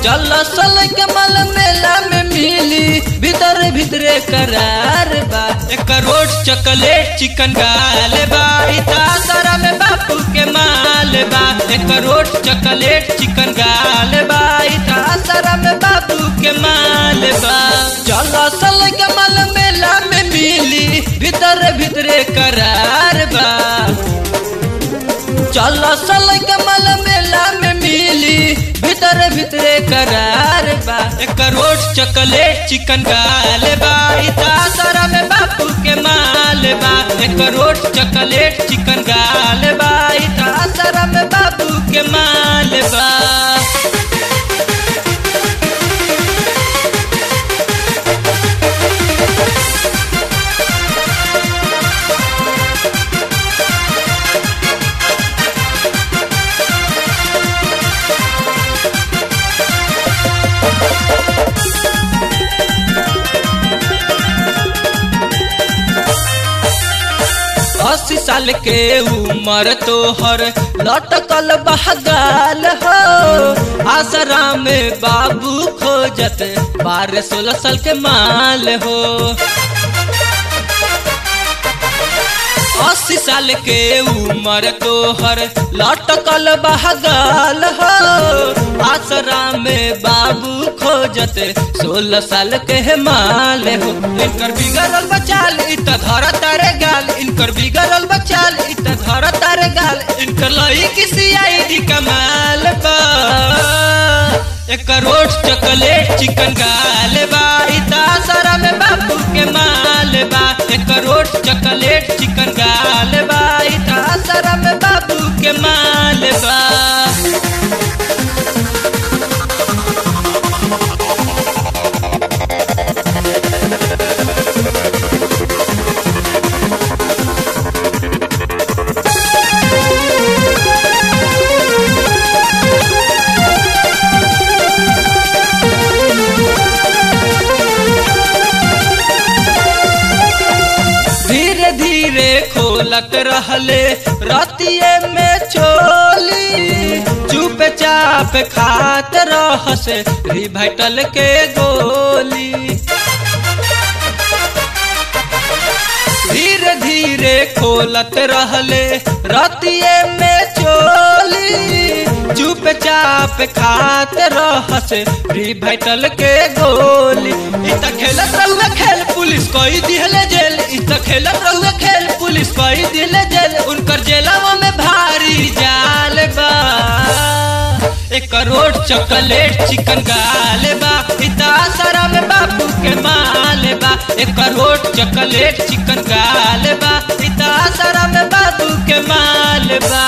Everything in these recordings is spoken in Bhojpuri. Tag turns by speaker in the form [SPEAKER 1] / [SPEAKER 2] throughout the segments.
[SPEAKER 1] चल सल के मल मेला में मिली भीतर भीतरे करार बा एक रोट चॉकलेट चिकन गाल बा इता सारा में बापू के माल बा एक रोट चॉकलेट चिकन गाल बा इता सारा में बापू के माल बा चल सल के मल मेला में मिली भीतर भीतरे करार बा चल सल के मल मेला में मिली भीतर भीतरे करार बा एक रोट चॉकलेट चिकन गाल बा इता सारा में बापू के माल बा एक रोट चॉकलेट चिकन गाल बा इता सारा में बापू के माल बा अस्सी साल के उम्र तोहर लटकल बहगाल हो आसरा में बाबू खोजत बारह सोलह साल के माल हो अस्सी साल के उम्र तोहर लटकल बहगाल हो आसरा में बाबू खोजत सोलह साल के माल हो इनकर बिगड़ल बचाल इत धर तारे गाल इनकर बिगड़ल बचाल इत धर तारे गाल इनकर लई किसी आई कमाल बा एक रोट चॉकलेट चिकन गाल बा इता सारा में बापू के माल बा एक रोट चॉकलेट चिकन गाल बा इता सारा में बापू के माल बा धीरे धीरे खोलत रहले रतिये में चोली चुप चाप खात रहस रिवाइटल के गोली धीरे धीरे खोलत रहले रतिये में चोली चुप चाप खात रहस रिवाइटल के गोली इत खेलत रहुए खेल पुलिस कोई दिहले जेल इत खेलत रहुए खेल पुलिस कोई दिहले जेल उनकर जेलवा में भारी जाल बा एक करोड़ चॉकलेट चिकन गाल बा इता सारा में बापू के माल बा एक करोड़ चॉकलेट चिकन गाल बा इता सारा में बापू के माल बा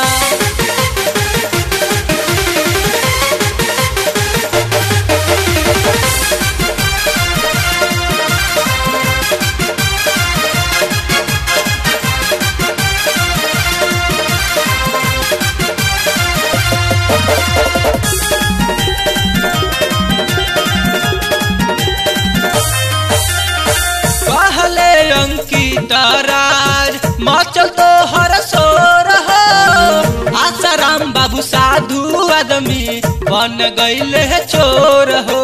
[SPEAKER 1] कहले अंकिता राज मचल तो हर सोर हो आसाराम बाबू साधु आदमी बन गईले है चोर हो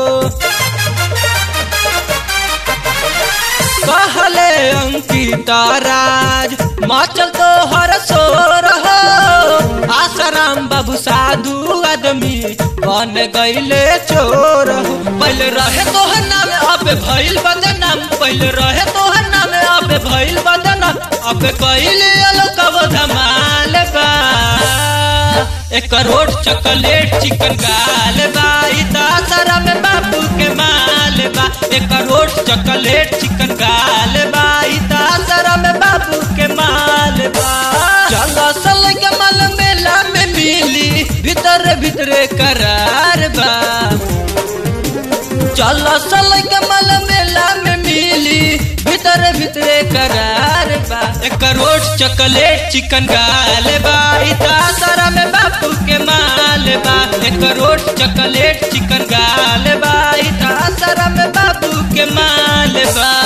[SPEAKER 1] कहले अंकिता राज मचल तो हर सोर हो आसाराम बाबू साधु आदमी बन गईले चोर हो पहले रहे तोहर नाम अब भइल बदनाम पहले रहे तोहर नाम अब भइल बदनाम अब कइले अलग धमाल बा एक करोड़ चॉकलेट चिकन गाल बा इता सारा में बापू के माल बा एक करोड़ चॉकलेट चिकन गाल बा इता सारा में बापू के माल बा चलो सल के मल मेला में मिली भीतर भीतरे करार बा चलो सल के मल मेला में मिली भीतर भीतरे करार बा एक करोड़ चॉकलेट चिकन गाल बा इता सारा में बापू के माल बा एक करोड़ चॉकलेट चिकन गाल बा इता सारा में बापू के माल बा